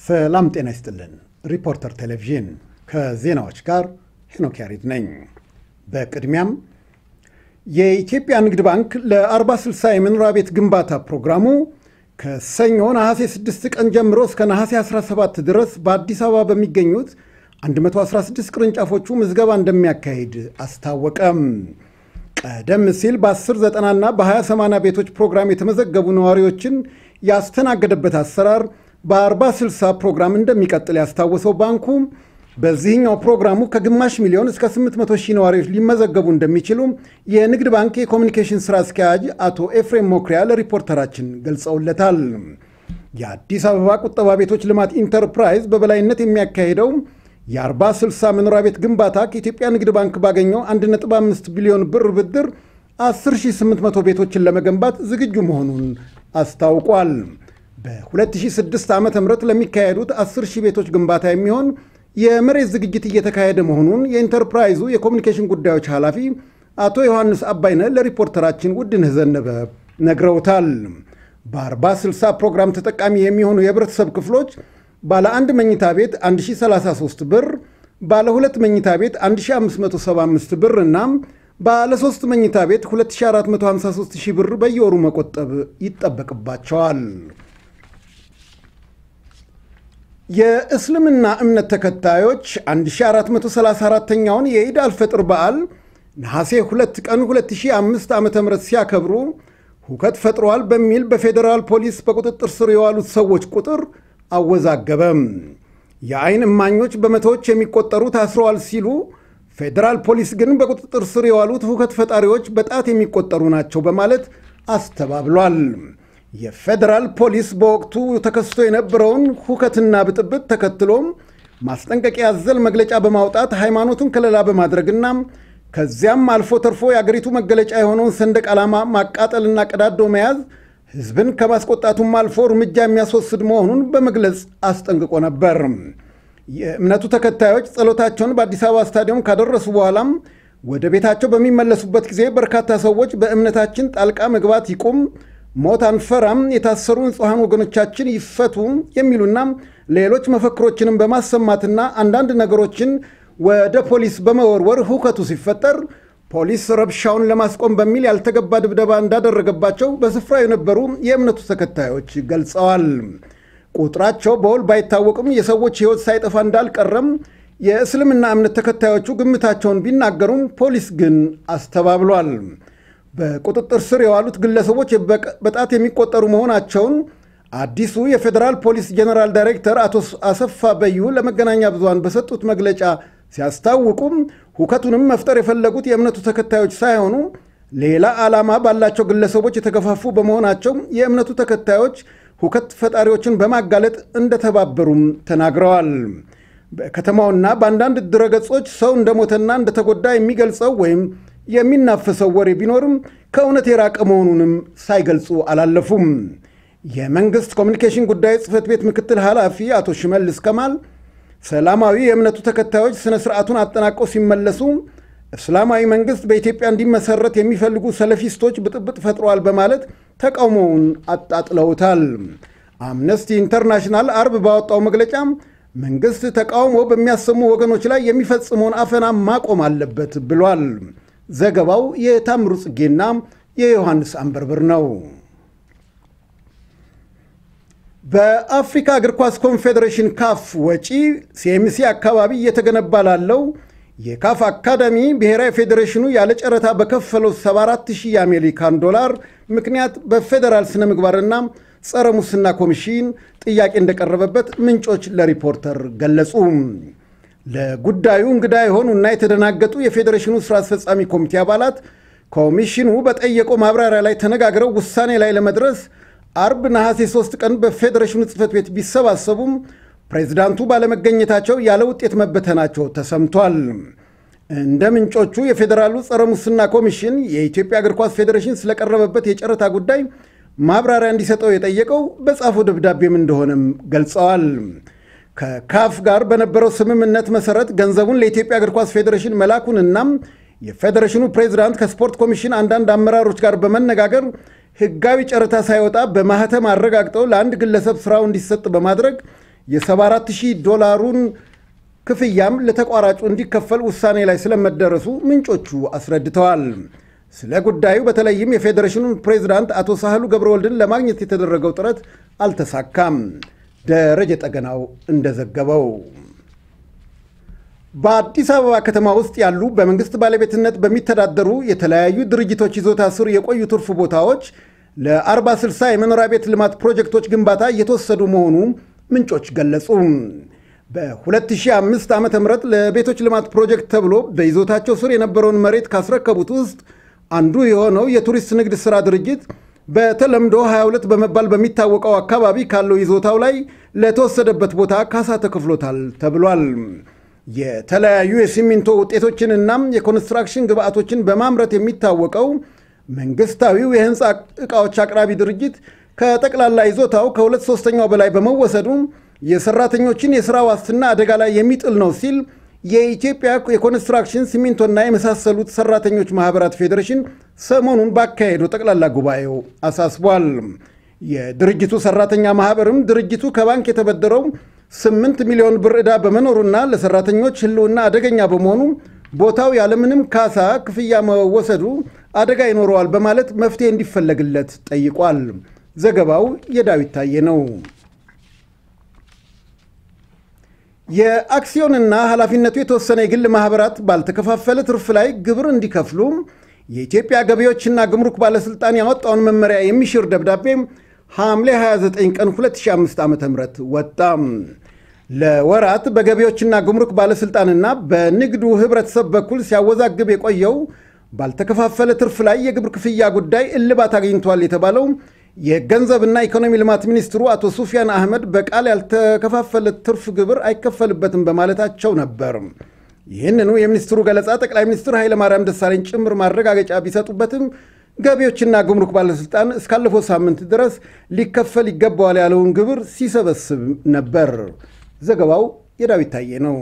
ሰላም ጤና ይስጥልን። ሪፖርተር ቴሌቪዥን ከዜናዎች ጋር ሄኖክ ያሬድ ነኝ። በቅድሚያም የኢትዮጵያ ንግድ ባንክ ለ40/60 የመኖሪያ ቤት ግንባታ ፕሮግራሙ ከሰኞ ነሐሴ 6 ቀን ጀምሮ እስከ ነሐሴ 17 ድረስ በአዲስ አበባ በሚገኙት 116 ቅርንጫፎቹ ምዝገባ እንደሚያካሂድ አስታወቀም። ቀደም ሲል በ1090 እና በ2080 ቤቶች ፕሮግራም የተመዘገቡ ነዋሪዎችን ያስተናገደበት አሰራር በ40/60 ፕሮግራም እንደሚቀጥል ያስታወሰው ባንኩ በዚህኛው ፕሮግራሙ ከግማሽ ሚሊዮን እስከ 800 ሺህ ነዋሪዎች ሊመዘገቡ እንደሚችሉ የንግድ ባንክ የኮሚኒኬሽን ስራ አስኪያጅ አቶ ኤፍሬም ሞክሪያ ለሪፖርተራችን ገልጸውለታል። የአዲስ አበባ ቁጠባ ቤቶች ልማት ኢንተርፕራይዝ በበላይነት የሚያካሂደው የ40/60 መኖሪያ ቤት ግንባታ ከኢትዮጵያ ንግድ ባንክ ባገኘው 1.5 ቢሊዮን ብር ብድር 10800 ቤቶችን ለመገንባት ዝግጁ መሆኑን አስታውቋል። በ2006 ዓ ም ለሚካሄዱት 10 ሺህ ቤቶች ግንባታ የሚሆን የመሬት ዝግጅት እየተካሄደ መሆኑን የኢንተርፕራይዙ የኮሚኒኬሽን ጉዳዮች ኃላፊ አቶ ዮሐንስ አባይነ ለሪፖርተራችን ውድነህ ዘነበ ነግረውታል። በ40/60 ፕሮግራም ተጠቃሚ የሚሆኑ የህብረተሰብ ክፍሎች ባለ አንድ መኝታ ቤት 1033 ብር፣ ባለ ሁለት መኝታ ቤት 1575 ብር እና ባለ ሶስት መኝታ ቤት 2453 ሺህ ብር በየወሩ መቆጠብ ይጠበቅባቸዋል። የእስልምና እምነት ተከታዮች 1434ኛውን የኢድ አልፈጥር በዓል ነሐሴ 2 ቀን 2005 ዓ ም ሲያከብሩ ሁከት ፈጥሯል በሚል በፌዴራል ፖሊስ በቁጥጥር ስር የዋሉት ሰዎች ቁጥር አወዛገበም። የአይን እማኞች በመቶዎች የሚቆጠሩ ታስረዋል ሲሉ፣ ፌዴራል ፖሊስ ግን በቁጥጥር ስር የዋሉት ሁከት ፈጣሪዎች በጣት የሚቆጠሩ ናቸው በማለት አስተባብሏል። የፌዴራል ፖሊስ በወቅቱ ተከስቶ የነበረውን ሁከትና ብጥብጥ ተከትሎም ማስጠንቀቂያ ያዘል መግለጫ በማውጣት ሃይማኖቱን ከለላ በማድረግና ከዚያም አልፎ ተርፎ የአገሪቱ መገለጫ የሆነውን ሰንደቅ ዓላማ ማቃጠልና ቀዳዶ መያዝ ሕዝብን ከማስቆጣቱም አልፎ እርምጃ የሚያስወስድ መሆኑን በመግለጽ አስጠንቅቆ ነበር። የእምነቱ ተከታዮች ጸሎታቸውን በአዲስ አበባ ስታዲየም ካደረሱ በኋላም ወደ ቤታቸው በሚመለሱበት ጊዜ በርካታ ሰዎች በእምነታችን ጣልቃ መግባት ይቁም ሞት አንፈራም፣ የታሰሩ ንጹሐን ወገኖቻችን ይፈቱ የሚሉና ሌሎች መፈክሮችንም በማሰማትና አንዳንድ ነገሮችን ወደ ፖሊስ በመወርወር ሁከቱ ሲፈጠር ፖሊስ ረብሻውን ለማስቆም በሚል ያልተገባ ድብደባ እንዳደረገባቸው በስፍራው የነበሩ የእምነቱ ተከታዮች ገልጸዋል። ቁጥራቸው በውል ባይታወቅም የሰዎች ሕይወት ሳይጠፋ እንዳልቀረም የእስልምና እምነት ተከታዮቹ ግምታቸውን ቢናገሩም ፖሊስ ግን አስተባብሏል። በቁጥጥር ስር የዋሉት ግለሰቦች በጣት የሚቆጠሩ መሆናቸውን አዲሱ የፌዴራል ፖሊስ ጀኔራል ዳይሬክተር አቶ አሰፋ በዩ ለመገናኛ ብዙሃን በሰጡት መግለጫ ሲያስታውቁም ሁከቱንም መፍጠር የፈለጉት የእምነቱ ተከታዮች ሳይሆኑ ሌላ ዓላማ ባላቸው ግለሰቦች የተገፋፉ በመሆናቸው የእምነቱ ተከታዮች ሁከት ፈጣሪዎችን በማጋለጥ እንደተባበሩም ተናግረዋል። በከተማውና በአንዳንድ ድረገጾች ሰው እንደሞተና እንደተጎዳ የሚገልጸው ወይም የሚናፈሰው ወሬ ቢኖርም ከእውነት የራቀ መሆኑንም ሳይገልጹ አላለፉም። የመንግሥት ኮሚኒኬሽን ጉዳዮች ጽሕፈት ቤት ምክትል ኃላፊ አቶ ሽመልስ ከማል ሰላማዊ የእምነቱ ተከታዮች ሥነ ሥርዓቱን አጠናቀው ሲመለሱ እስላማዊ መንግሥት በኢትዮጵያ እንዲመሰረት የሚፈልጉ ሰለፊስቶች ብጥብጥ ፈጥረዋል በማለት ተቃውሞውን አጣጥለውታል። አምነስቲ ኢንተርናሽናል አርብ ባወጣው መግለጫ መንግሥት ተቃውሞ በሚያሰሙ ወገኖች ላይ የሚፈጽመውን አፈና ማቆም አለበት ብሏል። ዘገባው የታምሩ ጽጌና የዮሐንስ አንበርብር ነው። በአፍሪካ እግር ኳስ ኮንፌዴሬሽን ካፍ ወጪ ሲኤምሲ አካባቢ እየተገነባ ላለው የካፍ አካዳሚ ብሔራዊ ፌዴሬሽኑ ያለ ጨረታ በከፈለው 74000 የአሜሪካን ዶላር ምክንያት በፌዴራል ስነ ምግባርና ጸረ ሙስና ኮሚሽን ጥያቄ እንደቀረበበት ምንጮች ለሪፖርተር ገለጹ። ለጉዳዩ እንግዳ የሆኑና የተደናገጡ የፌዴሬሽኑ ስራ አስፈጻሚ ኮሚቴ አባላት ኮሚሽኑ በጠየቀው ማብራሪያ ላይ ተነጋግረው ውሳኔ ላይ ለመድረስ አርብ ነሐሴ 3 ቀን በፌዴሬሽኑ ጽሕፈት ቤት ቢሰባሰቡም ፕሬዚዳንቱ ባለመገኘታቸው ያለ ውጤት መበተናቸው ተሰምቷል። እንደ ምንጮቹ የፌዴራሉ ጸረ ሙስና ኮሚሽን የኢትዮጵያ እግር ኳስ ፌዴሬሽን ስለቀረበበት የጨረታ ጉዳይ ማብራሪያ እንዲሰጠው የጠየቀው በጻፈው ደብዳቤም እንደሆነም ገልጸዋል። ከካፍ ጋር በነበረው ስምምነት መሰረት ገንዘቡን ለኢትዮጵያ እግር ኳስ ፌዴሬሽን መላኩንና የፌዴሬሽኑ ፕሬዚዳንት ከስፖርት ኮሚሽን አንዳንድ አመራሮች ጋር በመነጋገር ሕጋዊ ጨረታ ሳይወጣ በማህተም አረጋግጠው ለአንድ ግለሰብ ስራው እንዲሰጥ በማድረግ የ74000 ዶላሩን ክፍያም ለተቋራጩ እንዲከፈል ውሳኔ ላይ ስለመደረሱ ምንጮቹ አስረድተዋል። ስለ ጉዳዩ በተለይም የፌዴሬሽኑን ፕሬዚዳንት አቶ ሳህሉ ገብረወልድን ለማግኘት የተደረገው ጥረት አልተሳካም። ደረጀ ጠገናው እንደዘገበው በአዲስ አበባ ከተማ ውስጥ ያሉ በመንግስት ባለቤትነት በሚተዳደሩ የተለያዩ ድርጅቶች ይዞታ ስር የቆዩ ትርፍ ቦታዎች ለ40/60 የመኖሪያ ቤት ልማት ፕሮጀክቶች ግንባታ እየተወሰዱ መሆኑ ምንጮች ገለጹ። በ2005 ዓ ም ለቤቶች ልማት ፕሮጀክት ተብሎ በይዞታቸው ስር የነበረውን መሬት ካስረከቡት ውስጥ አንዱ የሆነው የቱሪስት ንግድ ሥራ ድርጅት በተለምዶ 22 በመባል በሚታወቀው አካባቢ ካለው ይዞታው ላይ ለተወሰደበት ቦታ ካሳ ተከፍሎታል ተብሏል። የተለያዩ የሲሚንቶ ውጤቶችንና የኮንስትራክሽን ግብአቶችን በማምረት የሚታወቀው መንግስታዊው የህንፃ ዕቃዎች አቅራቢ ድርጅት ከጠቅላላ ይዞታው ከሁለት ሶስተኛው በላይ በመወሰዱ የሰራተኞችን የሥራ ዋስትና አደጋ ላይ የሚጥል ነው ሲል የኢትዮጵያ የኮንስትራክሽን ሲሚንቶና የመሳሰሉት ሰራተኞች ማህበራት ፌዴሬሽን ሰሞኑን ባካሄደው ጠቅላላ ጉባኤው አሳስቧል። የድርጅቱ ሰራተኛ ማህበርም ድርጅቱ ከባንክ የተበደረው 8 ሚሊዮን ብር ዕዳ በመኖሩና ለሰራተኞች ህልውና አደገኛ በመሆኑ ቦታው ያለምንም ካሳ ክፍያ መወሰዱ አደጋ ይኖረዋል በማለት መፍትሄ እንዲፈለግለት ጠይቋል። ዘገባው የዳዊት ታየ ነው። የአክሲዮንና ኃላፊነቱ የተወሰነ የግል ማኅበራት ባልተከፋፈለ ትርፍ ላይ ግብር እንዲከፍሉ የኢትዮጵያ ገቢዎችና ግምሩክ ባለሥልጣን ያወጣውን መመሪያ የሚሽር ደብዳቤ ሐምሌ 29 ቀን 2005 ዓ ም ወጣ። ለወራት በገቢዎችና ግምሩክ ባለሥልጣንና በንግዱ ኅብረተሰብ በኩል ሲያወዛግብ የቆየው ባልተከፋፈለ ትርፍ ላይ የግብር ክፍያ ጉዳይ እልባት አግኝቷል የተባለው የገንዘብና ኢኮኖሚ ልማት ሚኒስትሩ አቶ ሱፊያን አህመድ በቃል ያልተከፋፈለ ትርፍ ግብር አይከፈልበትም በማለታቸው ነበር። ይህንኑ የሚኒስትሩ ገለጻ ጠቅላይ ሚኒስትር ኃይለማርያም ደሳለኝ ጭምር ማረጋገጫ ቢሰጡበትም ገቢዎችና ግምሩክ ባለሥልጣን እስካለፈው ሳምንት ድረስ ሊከፈል ይገባዋል ያለውን ግብር ሲሰበስብ ነበር። ዘገባው የዳዊት ታዬ ነው።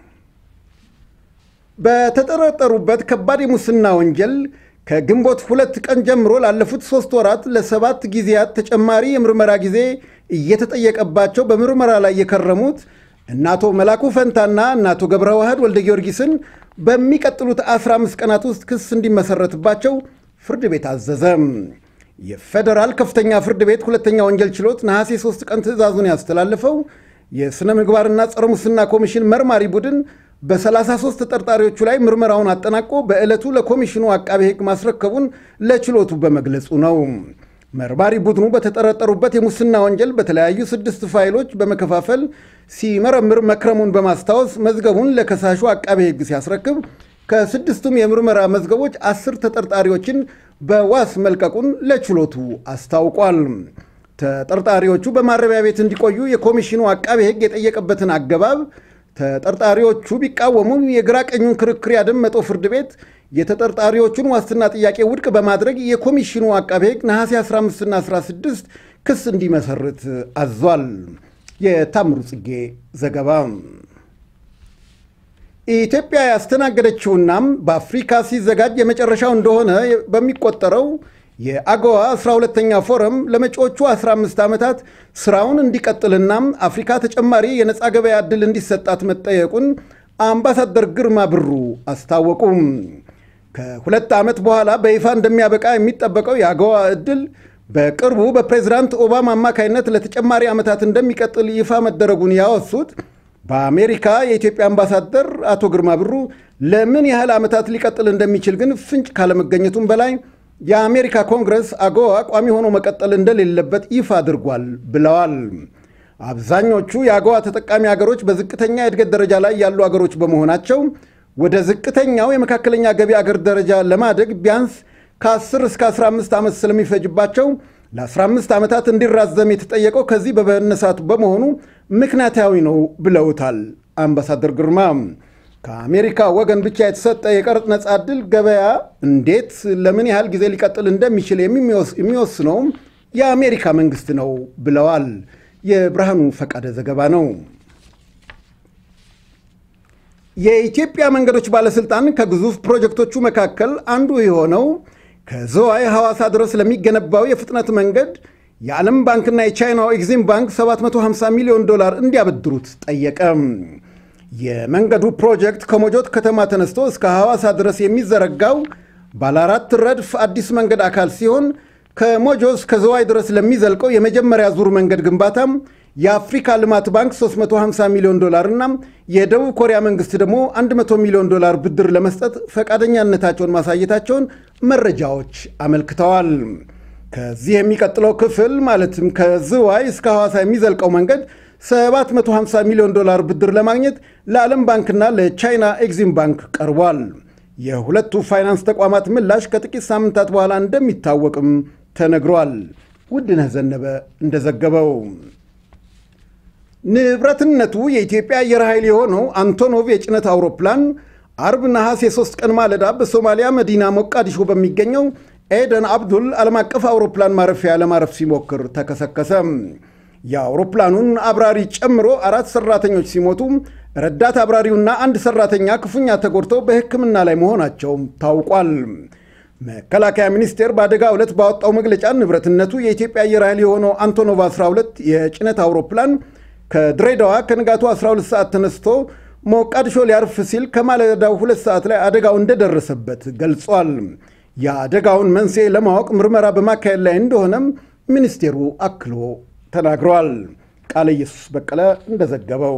በተጠረጠሩበት ከባድ የሙስና ወንጀል ከግንቦት ሁለት ቀን ጀምሮ ላለፉት ሶስት ወራት ለሰባት ጊዜያት ተጨማሪ የምርመራ ጊዜ እየተጠየቀባቸው በምርመራ ላይ የከረሙት እነ አቶ መላኩ ፈንታና እነ አቶ ገብረ ዋህድ ወልደ ጊዮርጊስን በሚቀጥሉት 15 ቀናት ውስጥ ክስ እንዲመሰረትባቸው ፍርድ ቤት አዘዘ። የፌዴራል ከፍተኛ ፍርድ ቤት ሁለተኛ ወንጀል ችሎት ነሐሴ 3 ቀን ትዕዛዙን ያስተላለፈው የሥነ ምግባርና ጸረ ሙስና ኮሚሽን መርማሪ ቡድን በ33 ተጠርጣሪዎቹ ላይ ምርመራውን አጠናቆ በዕለቱ ለኮሚሽኑ አቃቤ ሕግ ማስረከቡን ለችሎቱ በመግለጹ ነው። መርማሪ ቡድኑ በተጠረጠሩበት የሙስና ወንጀል በተለያዩ ስድስት ፋይሎች በመከፋፈል ሲመረምር መክረሙን በማስታወስ መዝገቡን ለከሳሹ አቃቤ ሕግ ሲያስረክብ ከስድስቱም የምርመራ መዝገቦች አስር ተጠርጣሪዎችን በዋስ መልቀቁን ለችሎቱ አስታውቋል። ተጠርጣሪዎቹ በማረሚያ ቤት እንዲቆዩ የኮሚሽኑ አቃቤ ሕግ የጠየቀበትን አገባብ ተጠርጣሪዎቹ ቢቃወሙም የግራ ቀኙን ክርክር ያደመጠው ፍርድ ቤት የተጠርጣሪዎቹን ዋስትና ጥያቄ ውድቅ በማድረግ የኮሚሽኑ አቃቤ ሕግ ነሐሴ 15ና 16 ክስ እንዲመሰርት አዟል። የታምሩ ጽጌ ዘገባ። ኢትዮጵያ ያስተናገደችውናም በአፍሪካ ሲዘጋጅ የመጨረሻው እንደሆነ በሚቆጠረው የአጎዋ 12ተኛ ፎረም ለመጪዎቹ 15 ዓመታት ስራውን እንዲቀጥልና አፍሪካ ተጨማሪ የነፃ ገበያ ዕድል እንዲሰጣት መጠየቁን አምባሳደር ግርማ ብሩ አስታወቁም። ከሁለት ዓመት በኋላ በይፋ እንደሚያበቃ የሚጠበቀው የአጎዋ ዕድል በቅርቡ በፕሬዝዳንት ኦባማ አማካይነት ለተጨማሪ ዓመታት እንደሚቀጥል ይፋ መደረጉን ያወሱት በአሜሪካ የኢትዮጵያ አምባሳደር አቶ ግርማ ብሩ ለምን ያህል ዓመታት ሊቀጥል እንደሚችል ግን ፍንጭ ካለመገኘቱም በላይ የአሜሪካ ኮንግረስ አጎዋ ቋሚ ሆኖ መቀጠል እንደሌለበት ይፋ አድርጓል ብለዋል። አብዛኞቹ የአጎዋ ተጠቃሚ ሀገሮች በዝቅተኛ የእድገት ደረጃ ላይ ያሉ አገሮች በመሆናቸው ወደ ዝቅተኛው የመካከለኛ ገቢ አገር ደረጃ ለማደግ ቢያንስ ከ10 እስከ 15 ዓመት ስለሚፈጅባቸው ለ15 ዓመታት እንዲራዘም የተጠየቀው ከዚህ በመነሳቱ በመሆኑ ምክንያታዊ ነው ብለውታል አምባሳደር ግርማ። ከአሜሪካ ወገን ብቻ የተሰጠ የቀረጥ ነጻ ዕድል ገበያ እንዴት ለምን ያህል ጊዜ ሊቀጥል እንደሚችል የሚወስነውም የአሜሪካ መንግስት ነው ብለዋል። የብርሃኑ ፈቃደ ዘገባ ነው። የኢትዮጵያ መንገዶች ባለሥልጣን ከግዙፍ ፕሮጀክቶቹ መካከል አንዱ የሆነው ከዝዋይ ሐዋሳ ድረስ ለሚገነባው የፍጥነት መንገድ የዓለም ባንክና የቻይናው ኤግዚም ባንክ 750 ሚሊዮን ዶላር እንዲያበድሩት ጠየቀ። የመንገዱ ፕሮጀክት ከሞጆት ከተማ ተነስቶ እስከ ሐዋሳ ድረስ የሚዘረጋው ባለ አራት ረድፍ አዲስ መንገድ አካል ሲሆን ከሞጆ እስከ ዘዋይ ድረስ ለሚዘልቀው የመጀመሪያ ዙር መንገድ ግንባታም የአፍሪካ ልማት ባንክ 350 ሚሊዮን ዶላር እና የደቡብ ኮሪያ መንግስት ደግሞ 100 ሚሊዮን ዶላር ብድር ለመስጠት ፈቃደኛነታቸውን ማሳየታቸውን መረጃዎች አመልክተዋል። ከዚህ የሚቀጥለው ክፍል ማለትም ከዝዋይ እስከ ሐዋሳ የሚዘልቀው መንገድ 750 ሚሊዮን ዶላር ብድር ለማግኘት ለዓለም ባንክና ለቻይና ኤግዚም ባንክ ቀርቧል። የሁለቱ ፋይናንስ ተቋማት ምላሽ ከጥቂት ሳምንታት በኋላ እንደሚታወቅም ተነግሯል። ውድነህ ዘነበ እንደዘገበው ንብረትነቱ የኢትዮጵያ አየር ኃይል የሆነው አንቶኖቭ የጭነት አውሮፕላን አርብ ነሐሴ 3 ቀን ማለዳ በሶማሊያ መዲና ሞቃዲሾ በሚገኘው ኤደን አብዱል ዓለም አቀፍ አውሮፕላን ማረፊያ ለማረፍ ሲሞክር ተከሰከሰ። የአውሮፕላኑን አብራሪ ጨምሮ አራት ሰራተኞች ሲሞቱ ረዳት አብራሪውና አንድ ሰራተኛ ክፉኛ ተጎድተው በሕክምና ላይ መሆናቸው ታውቋል። መከላከያ ሚኒስቴር በአደጋ ዕለት ባወጣው መግለጫ ንብረትነቱ የኢትዮጵያ አየር ኃይል የሆነው አንቶኖቭ 12 የጭነት አውሮፕላን ከድሬዳዋ ከንጋቱ 12 ሰዓት ተነስቶ ሞቃዲሾ ሊያርፍ ሲል ከማለዳው ሁለት ሰዓት ላይ አደጋው እንደደረሰበት ገልጿል። የአደጋውን መንስኤ ለማወቅ ምርመራ በማካሄድ ላይ እንደሆነም ሚኒስቴሩ አክሎ ተናግረዋል። ቃለ ኢየሱስ በቀለ እንደዘገበው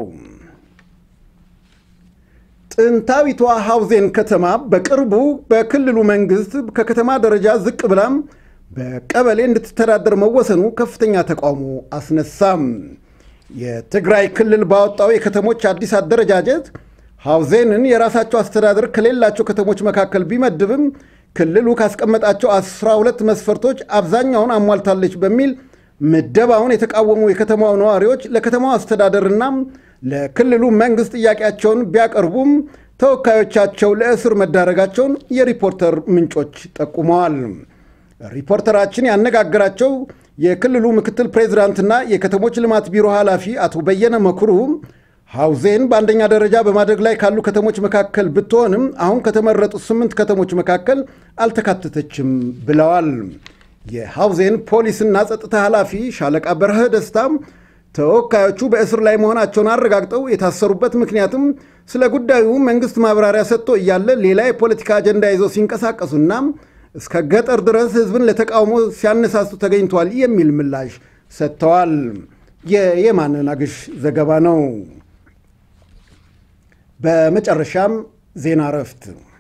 ጥንታዊቷ ሐውዜን ከተማ በቅርቡ በክልሉ መንግስት ከከተማ ደረጃ ዝቅ ብላም በቀበሌ እንድትተዳደር መወሰኑ ከፍተኛ ተቃውሞ አስነሳም። የትግራይ ክልል ባወጣው የከተሞች አዲስ አደረጃጀት ሐውዜንን የራሳቸው አስተዳደር ከሌላቸው ከተሞች መካከል ቢመድብም ክልሉ ካስቀመጣቸው 12 መስፈርቶች አብዛኛውን አሟልታለች በሚል ምደባውን የተቃወሙ የከተማው ነዋሪዎች ለከተማው አስተዳደርና ለክልሉ መንግስት ጥያቄያቸውን ቢያቀርቡም ተወካዮቻቸው ለእስር መዳረጋቸውን የሪፖርተር ምንጮች ጠቁመዋል። ሪፖርተራችን ያነጋገራቸው የክልሉ ምክትል ፕሬዚዳንትና የከተሞች ልማት ቢሮ ኃላፊ አቶ በየነ መኩሩ ሐውዜን በአንደኛ ደረጃ በማደግ ላይ ካሉ ከተሞች መካከል ብትሆንም አሁን ከተመረጡት ስምንት ከተሞች መካከል አልተካተተችም ብለዋል። የሐውዜን ፖሊስና ጸጥታ ኃላፊ ሻለቃ በረኸ ደስታም ተወካዮቹ በእስር ላይ መሆናቸውን አረጋግጠው የታሰሩበት ምክንያትም ስለ ጉዳዩ መንግስት ማብራሪያ ሰጥቶ እያለ ሌላ የፖለቲካ አጀንዳ ይዘው ሲንቀሳቀሱና እስከ ገጠር ድረስ ህዝብን ለተቃውሞ ሲያነሳሱ ተገኝቷል የሚል ምላሽ ሰጥተዋል። የየማነ ናግሽ ዘገባ ነው። በመጨረሻም ዜና እረፍት።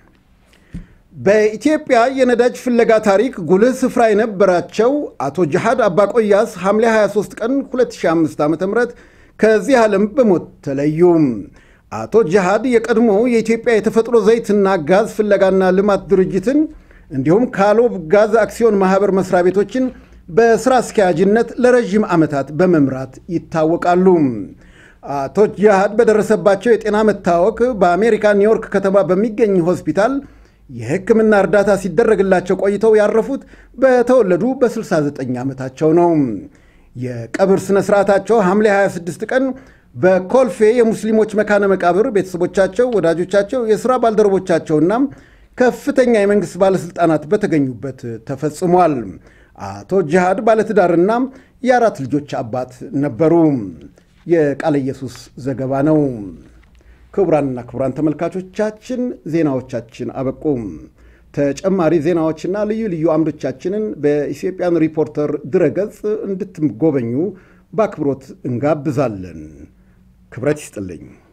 በኢትዮጵያ የነዳጅ ፍለጋ ታሪክ ጉልህ ስፍራ የነበራቸው አቶ ጅሃድ አባቆያስ ሐምሌ 23 ቀን 2005 ዓ ም ከዚህ ዓለም በሞት ተለዩ። አቶ ጅሃድ የቀድሞው የኢትዮጵያ የተፈጥሮ ዘይትና ጋዝ ፍለጋና ልማት ድርጅትን እንዲሁም ካሎብ ጋዝ አክሲዮን ማህበር መስሪያ ቤቶችን በስራ አስኪያጅነት ለረዥም ዓመታት በመምራት ይታወቃሉ። አቶ ጅሃድ በደረሰባቸው የጤና መታወክ በአሜሪካ ኒውዮርክ ከተማ በሚገኝ ሆስፒታል የሕክምና እርዳታ ሲደረግላቸው ቆይተው ያረፉት በተወለዱ በ69 ዓመታቸው ነው። የቀብር ሥነ ሥርዓታቸው ሐምሌ 26 ቀን በኮልፌ የሙስሊሞች መካነ መቃብር ቤተሰቦቻቸው፣ ወዳጆቻቸው፣ የሥራ ባልደረቦቻቸውና ከፍተኛ የመንግሥት ባለሥልጣናት በተገኙበት ተፈጽሟል። አቶ ጅሃድ ባለትዳርና የአራት ልጆች አባት ነበሩ። የቃለ ኢየሱስ ዘገባ ነው። ክቡራንና ክቡራን ተመልካቾቻችን ዜናዎቻችን አበቁ። ተጨማሪ ዜናዎችና ልዩ ልዩ አምዶቻችንን በኢትዮጵያን ሪፖርተር ድረገጽ እንድትጎበኙ በአክብሮት እንጋብዛለን። ክብረት ይስጥልኝ።